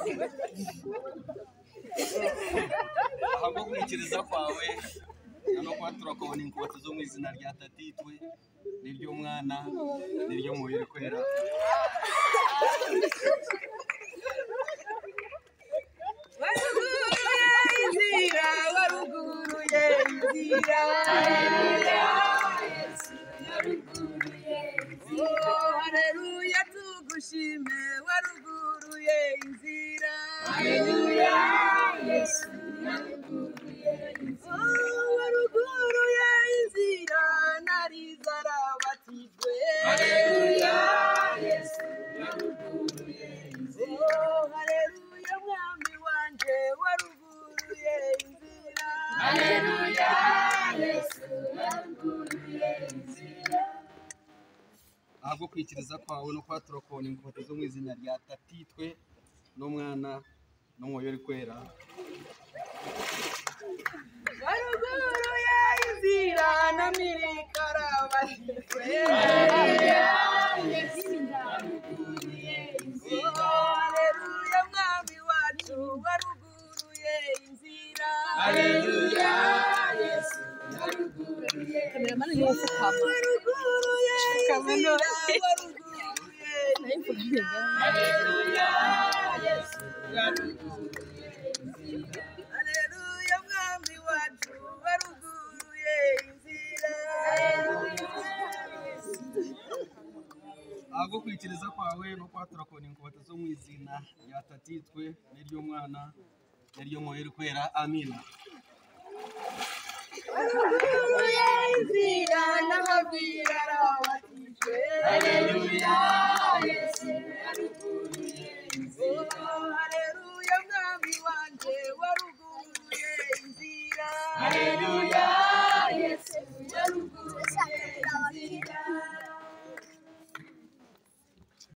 ahubwo gukurikiriza kwawe no kuba turakabona inkota zo mu izina rya tatitwe n'iry'umwana n'iry'umubiri kwera waruguruye inzira waruguruye inzira Oh, haleluya tugushime waruguruye inzira Oh, waruguruye inzira narizarabatijwe Oh, haleluya mwami wanje waruguruye inzira ahubwo kwikiriza kwawe no kuba turakabona inkota zo mu izina rya tatitwe n'umwana n'umubiri kwera waruguruye inzira namirikarabatijwe Oh, haleluya mwami wacu waruguruye inzira kameramani niwe ufukama waruguruye Kamano. inzira waruguruye haleluya mwami wacu waruguruye inzira ahubwo kwikiriza kwawe no kuba turakabona inkota zo mu izina rya tatitwe n'iry'umwana n'iry'umubiri kwera amina waruguruye inzira n'amabwira arabatijwe Oh, haleluya mwami wanje waruguruye inzira